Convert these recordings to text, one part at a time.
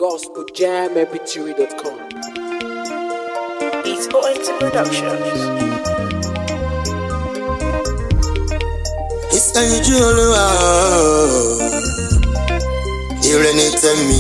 gospeljamep3.com. It's ONT Productions. ìsẹ́yinjú olúwa ire ni tẹ̀mí.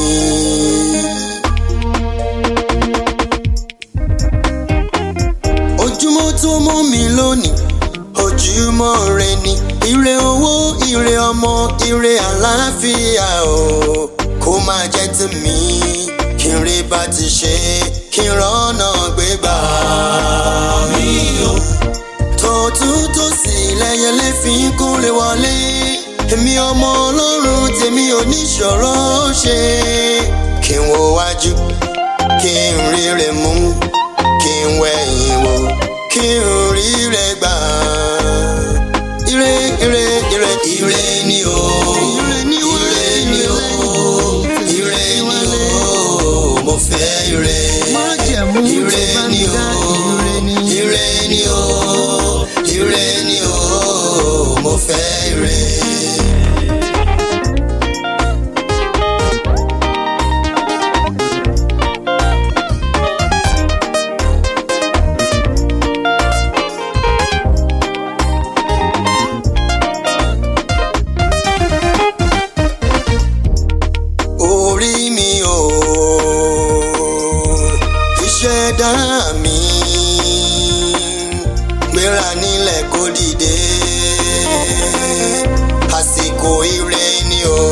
ojúmọ́ tó mọ́ mi lónìí ojúmọ́ rẹ ni ire owó ire ọmọ ire àlàáfíà o kó máa jẹ́ tèmi kí n rí bá ti ṣe kí n rọ́nà gbégbá mi o tọ̀tún tòsì lẹ́yẹlé fi ń kórè wọlé èmi ọmọ ọlọ́run tèmi ò ní ṣòro ṣe kí n wo wájú kí n rí rẹ̀ mú kí n wẹ̀yìn wò kí n rí rẹ̀ gbà ire ire ire ire ni o ire ni o ire ni o mo fẹ́ ire ire ni o ire ni o ire ni o mo fẹ́ ire. orí mi o ìṣẹ̀dá mi gbéra nílẹ̀ kó dìde àsìkò ire ni o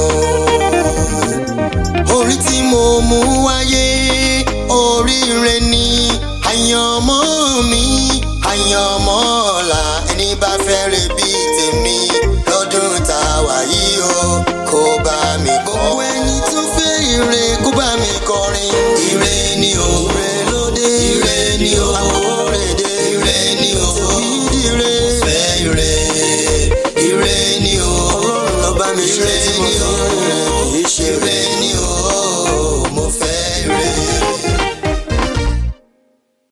orí tí mo mú wáyé oríire ni àyànmọ́ mi àyànmọ́ ọ̀la ẹni bá fẹ́ rè bí tèmi lọ́dún tá a wà yìí o kó bá mi kọ́. gbogbo ẹni tó fẹ́ ire kó bá mi kọrin. ire ni o ire lóde ire ni o àkórèdè ire ni o ìdíre fẹ́ ire ire ni o ọlọ́run ló bá mi ṣe tí mo fi ire kì í ṣe ire ni o